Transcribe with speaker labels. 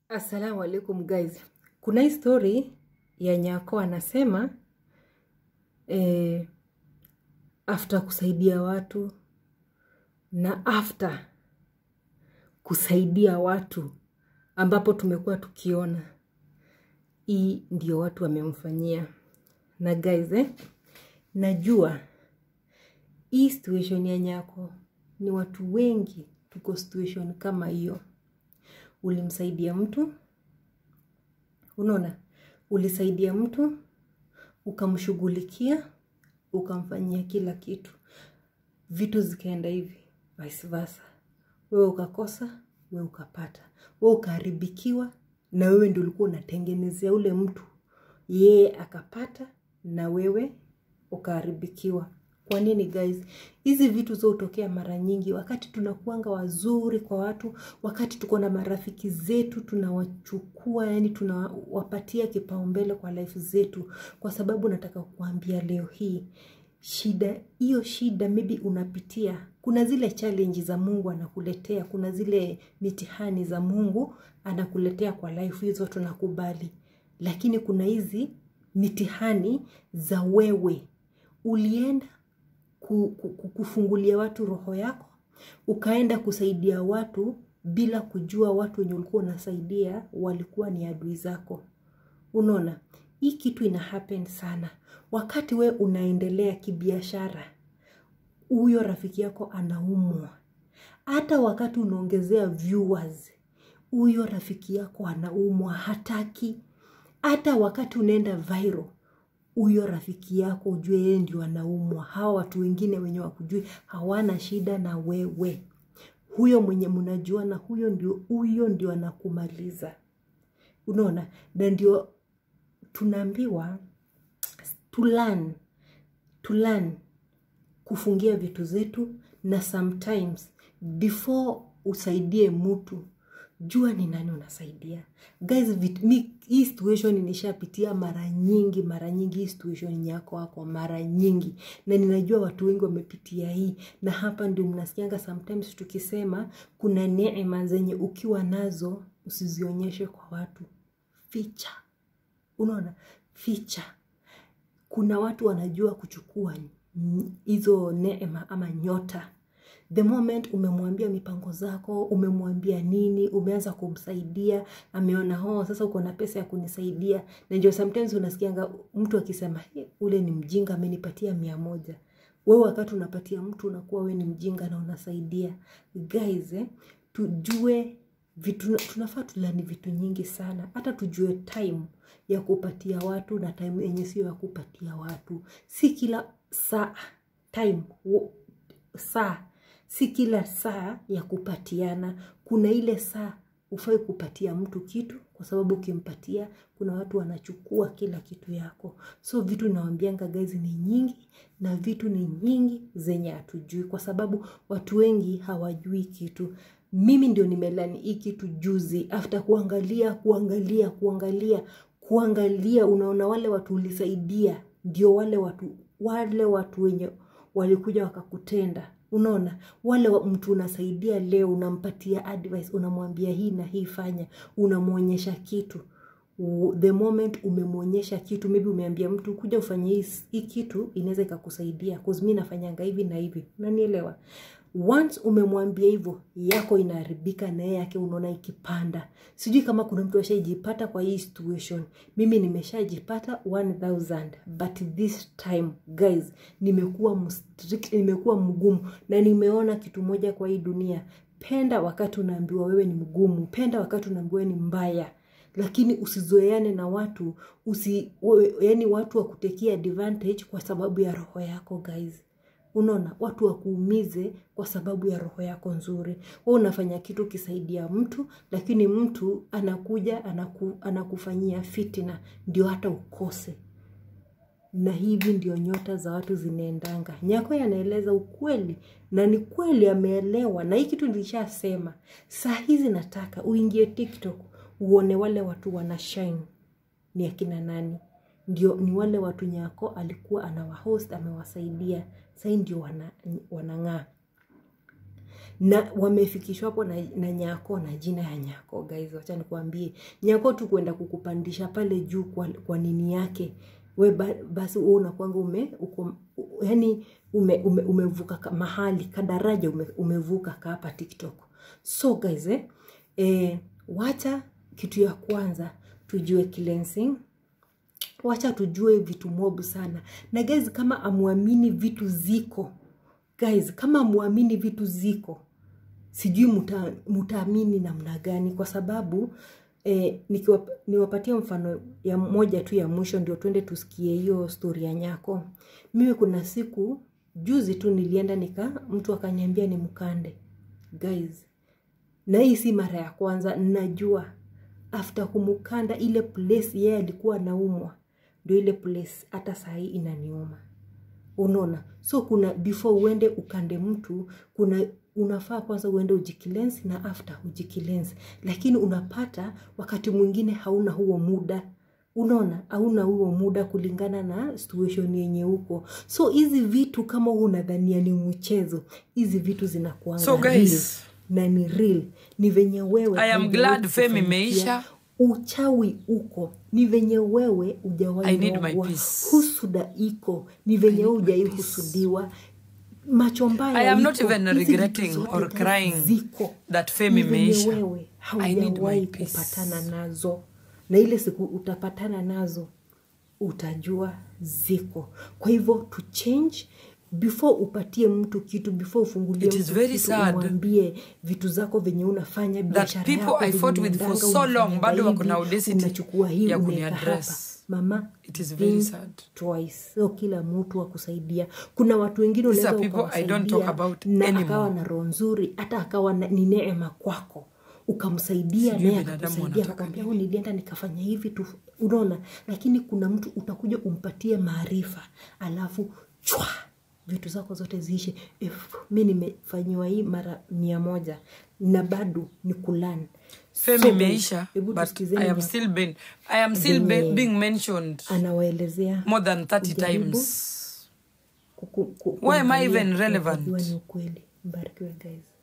Speaker 1: Assalamu alaikum guys. Kuna hii story ya Nyako anasema eh, after kusaidia watu na after kusaidia watu ambapo tumekuwa tukiona hii ndio watu wamemfanyia. Na guys eh, najua hii situation ya Nyako ni watu wengi tuko situation kama hiyo. Ulimsaidia mtu, unaona, ulisaidia mtu ukamshughulikia, ukamfanyia kila kitu, vitu zikaenda hivi, vice versa. Wewe ukakosa, wewe ukapata, wewe ukaharibikiwa, na wewe ndio ulikuwa unatengenezea ule mtu, yeye akapata na wewe ukaharibikiwa. Kwa nini guys? Hizi vitu zotokea mara nyingi wakati tunakuanga wazuri kwa watu, wakati tuko na marafiki zetu tunawachukua, yani tunawapatia kipaumbele kwa life zetu, kwa sababu nataka kuambia leo hii shida hiyo shida maybe unapitia, kuna zile challenge za Mungu anakuletea, kuna zile mitihani za Mungu anakuletea kwa life, hizo tunakubali, lakini kuna hizi mitihani za wewe ulienda kufungulia watu roho yako, ukaenda kusaidia watu bila kujua watu wenye ulikuwa unasaidia walikuwa ni adui zako. Unaona, hii kitu ina happen sana wakati we unaendelea kibiashara, huyo rafiki yako anaumwa. Hata wakati unaongezea viewers, huyo rafiki yako anaumwa, hataki. Hata wakati unaenda viral huyo rafiki yako ujue yeye ndio anaumwa. Hawa watu wengine wenye wakujui hawana shida na wewe. Huyo mwenye mnajuana, huyo ndio huyo ndio anakumaliza. Unaona, na ndio tunaambiwa to learn, to learn kufungia vitu zetu, na sometimes before usaidie mtu jua ni nani unasaidia guys. Vit, mi, hii situation nishapitia mara nyingi mara nyingi, hii situation yako wako mara nyingi, na ninajua watu wengi wamepitia hii, na hapa ndio mnasikianga sometimes tukisema kuna neema zenye ukiwa nazo usizionyeshe kwa watu, ficha. Unaona, ficha. Kuna watu wanajua kuchukua hizo neema ama nyota the moment umemwambia mipango zako, umemwambia nini, umeanza kumsaidia, ameona ho, sasa uko na pesa ya kunisaidia. Na ndio sometimes unasikianga mtu akisema ule ni mjinga, amenipatia mia moja. Wewe wakati unapatia mtu unakuwa we ni mjinga na unasaidia. Guys, eh, tujue vitu, tunafaa tulani vitu nyingi sana, hata tujue time ya kupatia watu na time yenye sio ya kupatia watu. Si kila saa time saa si kila saa ya kupatiana. Kuna ile saa ufai kupatia mtu kitu, kwa sababu ukimpatia kuna watu wanachukua kila kitu yako. So vitu nawambianga guys ni nyingi, na vitu ni nyingi zenye hatujui, kwa sababu watu wengi hawajui kitu. Mimi ndio nimelani hii kitu juzi, after kuangalia kuangalia kuangalia kuangalia, unaona wale watu ulisaidia ndio wale watu wale watu wenye walikuja wakakutenda Unaona, wale mtu unasaidia leo, unampatia advice, unamwambia hii na hii fanya, unamwonyesha kitu. The moment umemwonyesha kitu, maybe umeambia mtu kuja ufanye hii, hii kitu inaweza ikakusaidia, cause mimi nafanyanga hivi na hivi, unanielewa? Once umemwambia hivyo, yako inaharibika na yake unaona ikipanda. Sijui kama kuna mtu ashajipata kwa hii situation. Mimi nimeshajipata 1000 but this time guys, nimekuwa mstrict, nimekuwa mgumu na nimeona kitu moja kwa hii dunia. Penda wakati unaambiwa wewe ni mgumu, penda wakati unaambiwa ni mbaya lakini usizoeane na watu usi, yani watu wakutekia advantage kwa sababu ya roho yako guys. Unaona, watu wakuumize kwa sababu ya roho yako nzuri. Wewe unafanya kitu kisaidia mtu, lakini mtu anakuja anaku, anakufanyia fitina ndio hata ukose. Na hivi ndio nyota za watu zinaendanga. Nyako anaeleza ukweli na ni kweli ameelewa, na hii kitu nilishasema. Saa hizi nataka uingie TikTok uone wale watu wana shine ni akina nani ndio ni wale watu Nyako alikuwa anawahost amewasaidia, sasa ndio wana, wanang'aa. na wamefikishwa hapo na, na nyako na jina ya nyako guys wacha nikuambie nyako tu kwenda kukupandisha pale juu kwa, kwa nini yake we ba, basi wewe unakwanga ume uko, yani ume, ume, umevuka ka- mahali kadaraja ume, umevuka ka hapa tiktok so guys eh, eh, wacha kitu ya kwanza tujue cleansing wacha tujue vitu mobu sana na guys kama amwamini vitu ziko guys kama amwamini vitu ziko sijui muta, mutaamini namna gani kwa sababu eh, nikiwap, niwapatia mfano ya moja tu ya mwisho ndio twende tusikie hiyo stori ya nyako mimi kuna siku juzi tu nilienda nika mtu akaniambia ni mkande guys na hii si mara ya kwanza najua after kumukanda ile place yeye alikuwa anaumwa ndio ile place hata sahii inaniuma unaona so kuna before uende ukande mtu kuna unafaa kwanza uende ujikilensi na after ujikilensi lakini unapata wakati mwingine hauna huo muda unaona hauna huo muda kulingana na situation yenye huko so hizi vitu kama huu unadhania ni mchezo hizi vitu zinakuanga
Speaker 2: So, guys,
Speaker 1: real na ni real ni venye wewe
Speaker 2: I am
Speaker 1: haujawahi
Speaker 2: glad fame
Speaker 1: kufanikia.
Speaker 2: imeisha.
Speaker 1: uchawi uko ni venye wewe
Speaker 2: I
Speaker 1: ujawahi
Speaker 2: need my
Speaker 1: rogwa.
Speaker 2: peace.
Speaker 1: husuda iko ni venye
Speaker 2: need
Speaker 1: wewe
Speaker 2: my
Speaker 1: hujai
Speaker 2: peace.
Speaker 1: husudiwa macho mbaya
Speaker 2: I am not
Speaker 1: iko.
Speaker 2: even
Speaker 1: Hizi vitu
Speaker 2: regretting
Speaker 1: zote
Speaker 2: or
Speaker 1: guys
Speaker 2: crying
Speaker 1: ziko
Speaker 2: that fame
Speaker 1: Ni venye
Speaker 2: imeisha.
Speaker 1: wewe
Speaker 2: I need my
Speaker 1: haujawahi
Speaker 2: peace.
Speaker 1: kupatana nazo na ile siku utapatana nazo utajua ziko kwa hivyo to change before upatie mtu kitu before ufungulie
Speaker 2: It is
Speaker 1: mtu
Speaker 2: very
Speaker 1: kitu,
Speaker 2: sad
Speaker 1: umwambie vitu zako venye unafanya biashara
Speaker 2: people
Speaker 1: yako
Speaker 2: I
Speaker 1: venye
Speaker 2: fought with for
Speaker 1: unaendanga,
Speaker 2: so long,
Speaker 1: unafanyanga
Speaker 2: bado wako
Speaker 1: hivi,
Speaker 2: na audacity
Speaker 1: unachukua hii
Speaker 2: ya
Speaker 1: unaweka
Speaker 2: kuniaddress.
Speaker 1: hapa mama
Speaker 2: It is very
Speaker 1: think
Speaker 2: sad.
Speaker 1: twice sio kila mtu akusaidia kuna watu wengine
Speaker 2: These
Speaker 1: unaweza
Speaker 2: are people I don't
Speaker 1: ukawasaidia
Speaker 2: talk about
Speaker 1: na
Speaker 2: anymore.
Speaker 1: akawa na roho nzuri hata akawa na- ni neema kwako ukamsaidia
Speaker 2: Sijui
Speaker 1: naye
Speaker 2: binadamu
Speaker 1: akakusaidia
Speaker 2: wanataka
Speaker 1: akakwambia "Huyu nilienda nikafanya hivi tu unaona lakini kuna mtu utakuja umpatie maarifa alafu chwa vitu zako zote ziishe If, mi nimefanyiwa hii mara mia moja na bado ni kulan
Speaker 2: fame imeisha
Speaker 1: hebu
Speaker 2: but
Speaker 1: tusikizeni
Speaker 2: I am
Speaker 1: nya-
Speaker 2: still being, I am still be,
Speaker 1: venye
Speaker 2: being mentioned
Speaker 1: anawaelezea
Speaker 2: more than 30
Speaker 1: Ujaribu.
Speaker 2: times
Speaker 1: kuku- ku-
Speaker 2: Why am I
Speaker 1: kuangalia
Speaker 2: even
Speaker 1: na
Speaker 2: relevant?
Speaker 1: kujua ni ukweli mbarikiwe guys